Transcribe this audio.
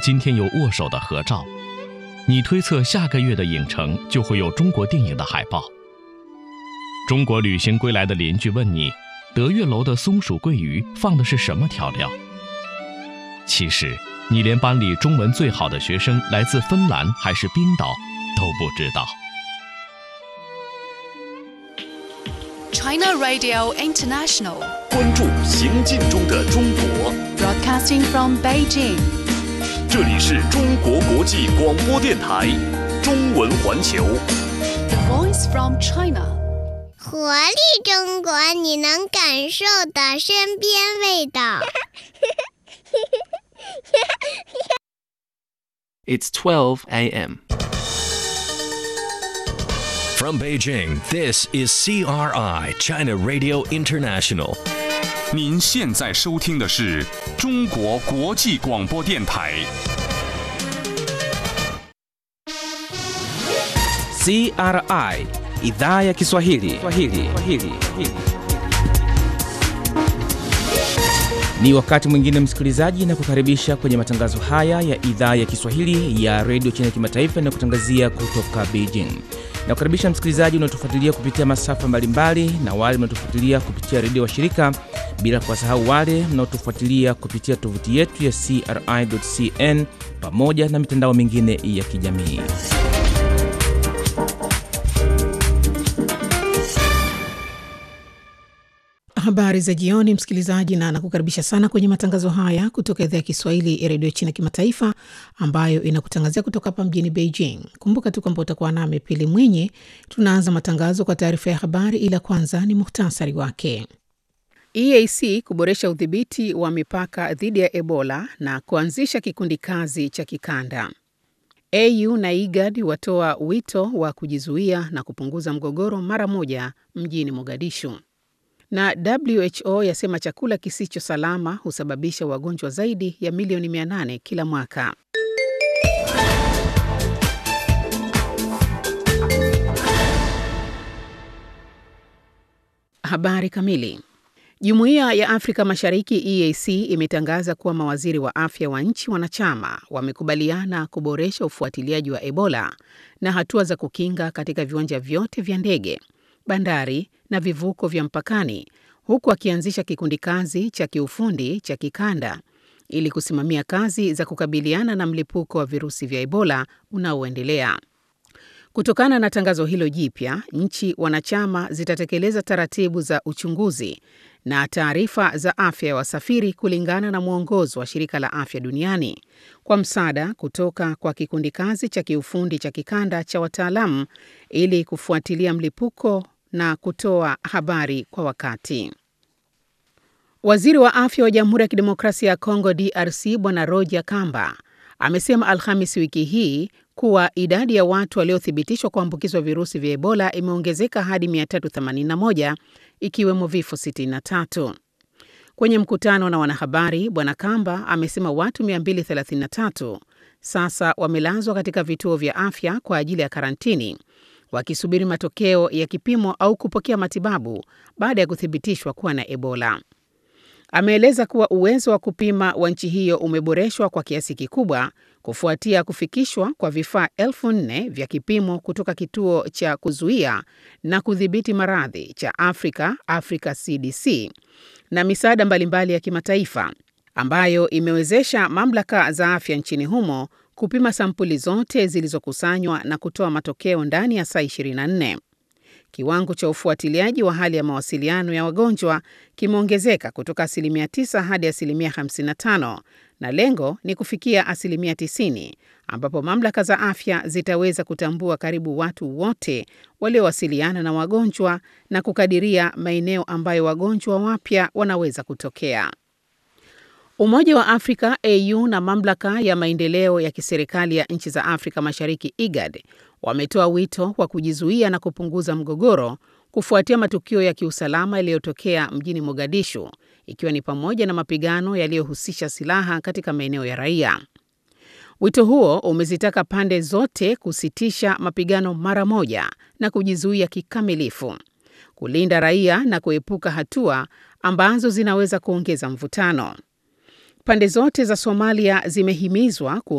今天有握手的合照，你推测下个月的影城就会有中国电影的海报。中国旅行归来的邻居问你，德月楼的松鼠桂鱼放的是什么调料？其实，你连班里中文最好的学生来自芬兰还是冰岛都不知道。 China Radio International, 关注行进中的中国， broadcasting from Beijing. 这里是中国国际广播电台中文环球。 The voice from China. 活力中国，你能感受的身边味道。 It's 12 a.m. From Beijing, this is CRI, China Radio International. 您现在收听的是中国国际广播电台。 CRI idhaa ya Kiswahili. Kiswahili. Kiswahili. Ni wakati mwingine msikilizaji, na kukaribisha kwenye matangazo haya ya idhaa ya Kiswahili ya redio China Kimataifa inayokutangazia kutoka Beijing. Na kukaribisha msikilizaji unaotufuatilia kupitia masafa mbalimbali na wale mnaotufuatilia kupitia redio wa shirika, bila kuwasahau wale mnaotufuatilia kupitia tovuti yetu ya CRI.cn pamoja na mitandao mingine ya kijamii. Habari za jioni, msikilizaji, na nakukaribisha sana kwenye matangazo haya kutoka idhaa ya Kiswahili ya redio China Kimataifa, ambayo inakutangazia kutoka hapa mjini Beijing. Kumbuka tu kwamba utakuwa nami Pili Mwinyi. Tunaanza matangazo kwa taarifa ya habari, ila kwanza ni muhtasari wake. EAC kuboresha udhibiti wa mipaka dhidi ya Ebola na kuanzisha kikundi kazi cha kikanda. AU na IGAD watoa wito wa kujizuia na kupunguza mgogoro mara moja mjini Mogadishu na WHO yasema chakula kisicho salama husababisha wagonjwa zaidi ya milioni 800 kila mwaka. Habari kamili. Jumuiya ya Afrika Mashariki EAC imetangaza kuwa mawaziri wa afya wa nchi wanachama wamekubaliana kuboresha ufuatiliaji wa Ebola na hatua za kukinga katika viwanja vyote vya ndege, bandari na vivuko vya mpakani huku akianzisha kikundi kazi cha kiufundi cha kikanda ili kusimamia kazi za kukabiliana na mlipuko wa virusi vya Ebola unaoendelea. Kutokana na tangazo hilo jipya, nchi wanachama zitatekeleza taratibu za uchunguzi na taarifa za afya ya wasafiri kulingana na mwongozo wa Shirika la Afya Duniani kwa msaada kutoka kwa kikundi kazi cha kiufundi cha kikanda cha wataalamu ili kufuatilia mlipuko na kutoa habari kwa wakati. Waziri wa afya wa Jamhuri ya Kidemokrasia ya Kongo DRC Bwana Roger Kamba amesema Alhamis wiki hii kuwa idadi ya watu waliothibitishwa kuambukizwa virusi vya Ebola imeongezeka hadi 381 ikiwemo vifo 63. Kwenye mkutano na wanahabari, Bwana Kamba amesema watu 233 sasa wamelazwa katika vituo vya afya kwa ajili ya karantini wakisubiri matokeo ya kipimo au kupokea matibabu baada ya kuthibitishwa kuwa na Ebola. Ameeleza kuwa uwezo wa kupima wa nchi hiyo umeboreshwa kwa kiasi kikubwa kufuatia kufikishwa kwa vifaa elfu nne vya kipimo kutoka kituo cha kuzuia na kudhibiti maradhi cha Afrika, Africa CDC, na misaada mbalimbali ya kimataifa ambayo imewezesha mamlaka za afya nchini humo kupima sampuli zote zilizokusanywa na kutoa matokeo ndani ya saa 24. Kiwango cha ufuatiliaji wa hali ya mawasiliano ya wagonjwa kimeongezeka kutoka asilimia 9 hadi asilimia 55 na lengo ni kufikia asilimia 90 ambapo mamlaka za afya zitaweza kutambua karibu watu wote waliowasiliana na wagonjwa na kukadiria maeneo ambayo wagonjwa wapya wanaweza kutokea. Umoja wa Afrika AU na mamlaka ya maendeleo ya kiserikali ya nchi za Afrika Mashariki IGAD wametoa wito wa kujizuia na kupunguza mgogoro kufuatia matukio ya kiusalama yaliyotokea mjini Mogadishu ikiwa ni pamoja na mapigano yaliyohusisha silaha katika maeneo ya raia. Wito huo umezitaka pande zote kusitisha mapigano mara moja na kujizuia kikamilifu, kulinda raia na kuepuka hatua ambazo zinaweza kuongeza mvutano. Pande zote za Somalia zimehimizwa